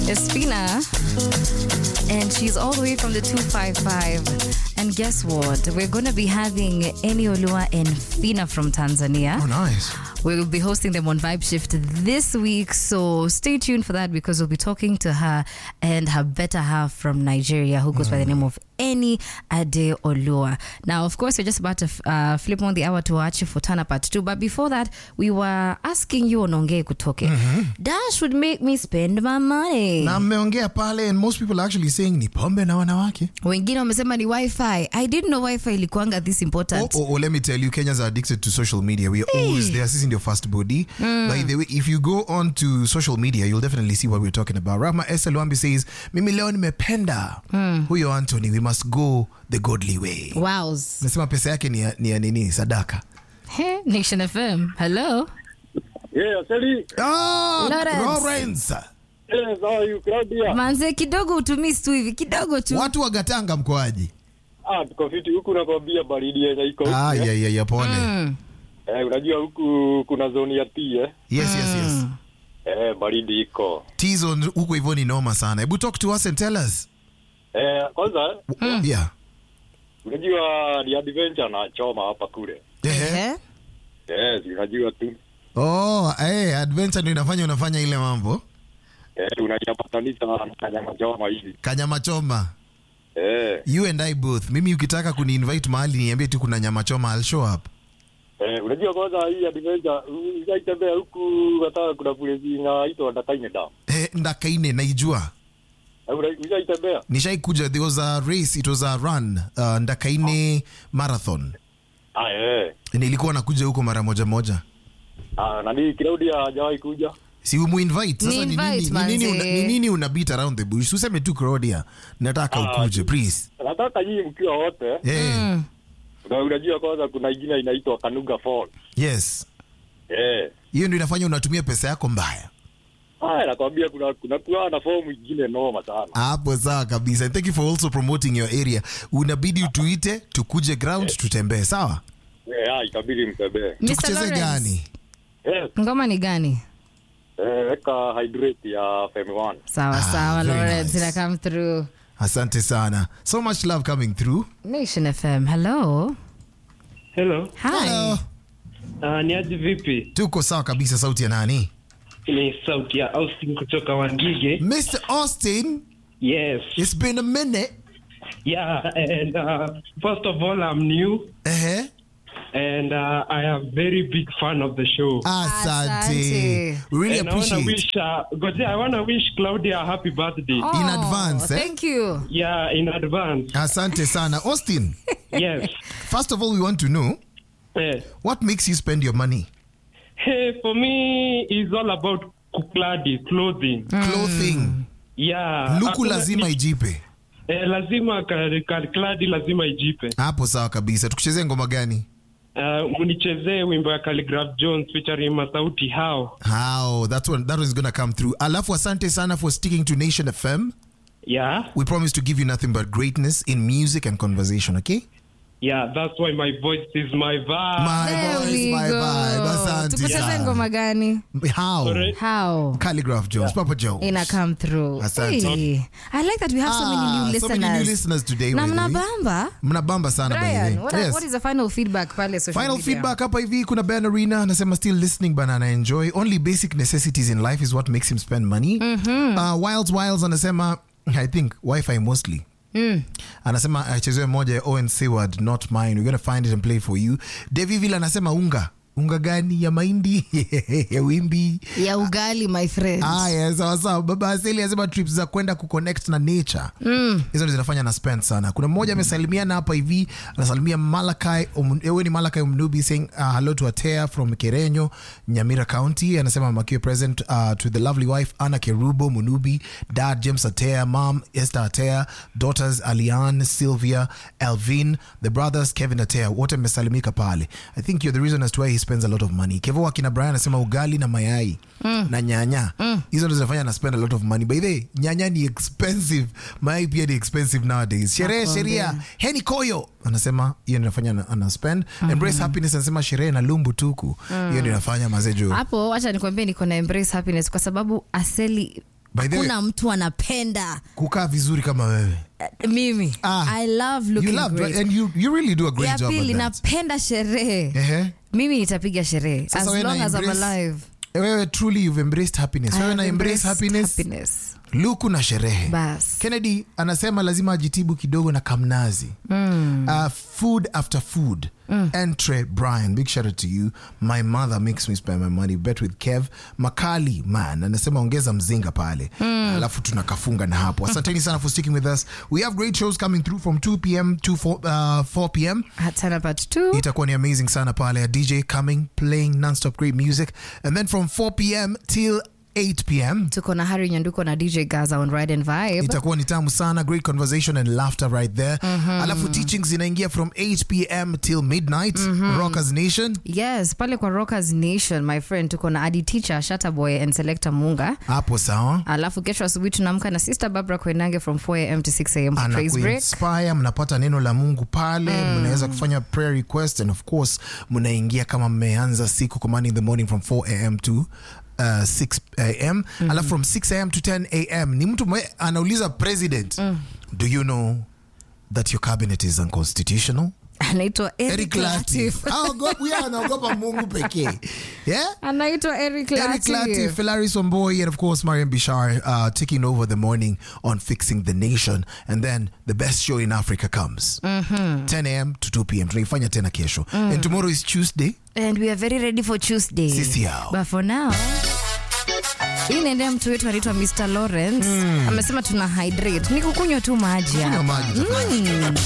Espina. And she's all the way from the 255. And guess what? We're going to be having Eni Olua and Fina from Tanzania. Oh, nice. We'll be hosting them on Vibe Shift this week, so stay tuned for that because we'll be talking to her and her better half from Nigeria, who goes by the name of Eni Ade Olua. Now, of course, we're just about to uh, flip on the hour to watch for Tana Part 2, but before that, we were asking you on Ongee Kutoke. Dash would make me spend my money. na mmeongea pale and most people are actually saying ni pombe na wanawake Wengine wamesema ni wifi. I didn't know wifi ilikuanga this important. Oh, oh, oh, let me tell you, Kenyans are addicted to social media. We are always there. Sisi ndio fast body. By the way, if you go on to social media, you'll definitely see what we're talking about. Rama Esther Luambi says, mimi leo nimependa huyo Anthony, we must go the godly way. Wows. Nasema pesa yake ni ya, ni ya nini? Sadaka. Hey, Nation FM. Hello. Yeah, Sally. Oh, Lawrence. Lawrence. Yes, how are you, Claudia? Manze kidogo utumii tu hivi kidogo tu. Watu wa Gatanga mkoaji? Ah, tuko fiti huku nakwambia baridi yenye iko huku. Ah, eh. yeah, yeah, yeah, pole. Mm. Eh, unajua huku kuna zoni ya T eh. Yes, yes, yes. Eh, baridi iko. Tizo huko hivyo ni noma sana. Hebu talk to us and tell us. Eh, kwanza Yeah. unajua ni adventure na choma hapa kule. Ehe. Eh? Yes, unajua tu. Oh, eh, adventure ndio inafanya unafanya ile mambo. Eh, unajapatanisha na nyama choma hivi. Kanyama choma. Eh, You and I both. Mimi ukitaka kuni-invite mahali niambie tu kuna nyama choma, I'll show up. eh, unajua kwanza hii adventure ujaitembea huku hata kuna kule zinaitwa Ndakaine Dam. Eh, ndakaine naijua. Eh, una- Ujaitembea? Nishaikuja there was a race, it was a run, uh, ndakaine marathon. Ah, eh. Nilikuwa nakuja huko mara moja moja. Ah, nani Claudia hajawahi kuja? Si umu-invite. Sasa ni Ni-invite, nini, ni nini, una, manze. ni nini una beat around the bush? Useme tu Claudia. Nataka Ah, ukuje, please. Nataka nyinyi mkiwa wote Eh, Na unajua kwanza kuna ingine inaitwa Kanuga Fall. yes. Eh. Hiyo ndio inafanya unatumia pesa yako mbaya. Ah, nakwambia kuna kuna kuwa na fomu ingine noma sana. hapo sawa kabisa And thank you for also promoting your area unabidi utuite tukuje ground tutembee sawa Eh, ah, itabidi mtembee. Mr. tukucheze Lawrence, gani Yes. Ngoma ni gani? Eh, weka hydrate ya Femi One. Sawa Ah, sawa very Lawrence nice. ina come through. asante sana so much love coming through Nation FM. Hello. Hello. Hi. Uh, ni aje vipi? tuko sawa kabisa sauti ya nani Ni sauti ya Austin kutoka Wangige. mr austin Yes. it's been a minute Yeah, and uh, first of all, I'm new Ehe. and uh, I am very big fan of the show. asante Asante. We really and I want to appreciate wish, uh, Goje, I want to wish Claudia a happy birthday. Oh, In advance, eh? Thank you. Yeah, in advance. asante sana austin yes. first of all we want to know Eh, what makes you spend your money hey, for me, it's all about kukladi, clothing. clothing Yeah. luku Hakuna- lazima ni- ijipe Eh, lazima ka- ka- kladi lazima ijipe. hapo sawa kabisa tukuchezee ngoma gani Uh, mnichezee wimbo ya Calligraph Jones featuring Masauti Hao. how that one that one is gonna come through alafu asante sana for sticking to nation fm Yeah, we promise to give you nothing but greatness in music and conversation okay yeah, that's why my voice is my vibe. my There voice we my go. vibe asante Tukucheze sana. ngoma gani? how Sorry? How? calligraph jones papa jones Ina come through. Asante. Hey, I like that we have so many Ah, new so listeners. many new listeners today, Na by the way. mnabamba. mnabamba sana by the Brian, way. what, Yes. what is the final feedback pale social final media? feedback hapa hivi kuna ben arena anasema still listening but ana enjoy only basic necessities in life is what makes him spend money uh, wilds wilds anasema i think wifi mostly anasema achezewe moja ya owen seward not mine we're gonna find it and play for you deviville anasema unga unga gani ya mahindi ya wimbi ya ugali my friend. aya sawasawa baba aseli anasema trips za kwenda kuconnect na nature hizo ndo zinafanya na spend sana kuna mmoja amesalimiana hapa hivi anasalimia malakai ewe ni malakai umnubi saying uh, hello to atea from kerenyo nyamira county anasema makiwe present uh, to the lovely wife anna kerubo munubi dad james atea mom esther atea daughters alian sylvia elvin the brothers kevin atea wote amesalimika pale i think you're the reason as to why he spends a lot of money kevo akina brian anasema ugali na mayai na nyanya hizo ndo zinafanya na spend a lot of money by the way nyanya ni expensive mayai pia ni expensive nowadays sherehe Nakwambia. sheria heni koyo anasema hiyo ndio inafanya ana- ana spend embrace happiness anasema sherehe na lumbu tuku hiyo ndio inafanya mazejo hapo wacha nikwambie niko na embrace happiness kwa sababu aseli By the way, kuna mtu anapenda kukaa vizuri kama wewe uh, mimi Ah, i love you looking love great and you, you really do a great ya job pili at that. napenda sherehe Ehe. mimi nitapiga sherehe Sasa as wewe na long as I'm embrace- alive wewe truly you've embraced happiness I wewe na have embrace embraced happiness, happiness. luku na sherehe Bas. kennedy anasema lazima ajitibu kidogo na kamnazi mm. uh, food after food mm. entre brian big shout out to you my mother makes me spend my money bet with kev makali man anasema ongeza mzinga pale mm. alafu tunakafunga na hapo asanteni sana for sticking with us we have great shows coming through from 2 pm to 4, uh, 4 pm Hatana part two. itakuwa ni amazing sana pale a dj coming playing non-stop great music and then from 4 pm till 8 pm tuko na hari nyanduko na dj gaza on ride and vibe itakuwa ni tamu sana great conversation and laughter right there alafu teachings zinaingia from 8 pm till midnight rockers nation yes pale kwa rockers nation my friend tuko na adi teacher shataboy and selector munga hapo sawa alafu kesho asubuhi tunaamka na sister barbara kwenange from 4 am to 6 am for praise break anakuinspire mnapata neno la mungu pale mnaweza kufanya prayer request and of course mnaingia kama mmeanza siku command in the morning from 4 am to Uh, 6 am alafu from 6 am to 10 am ni mtu mwe anauliza president do you know that your cabinet is unconstitutional anaitwa eric Eric latif Latif. Haogopi- huyo anaogopa mungu pekee yeah? anaitwa eric Eric Latif, latif Hilaris Omboy, and of course Mariam Bishar uh, taking over the morning on Fixing the Nation. And then the best show in Africa comes 10 a.m. to 2 p.m. Tunaifanya tena kesho. And tomorrow is Tuesday. and we are very ready for tuesday Sisi hao. but for now hii naendea mtu wetu anaitwa mr lawrence amesema tuna hydrate ni kukunywa tu maji Kunywa hapa. maji, tafadhali. Mm.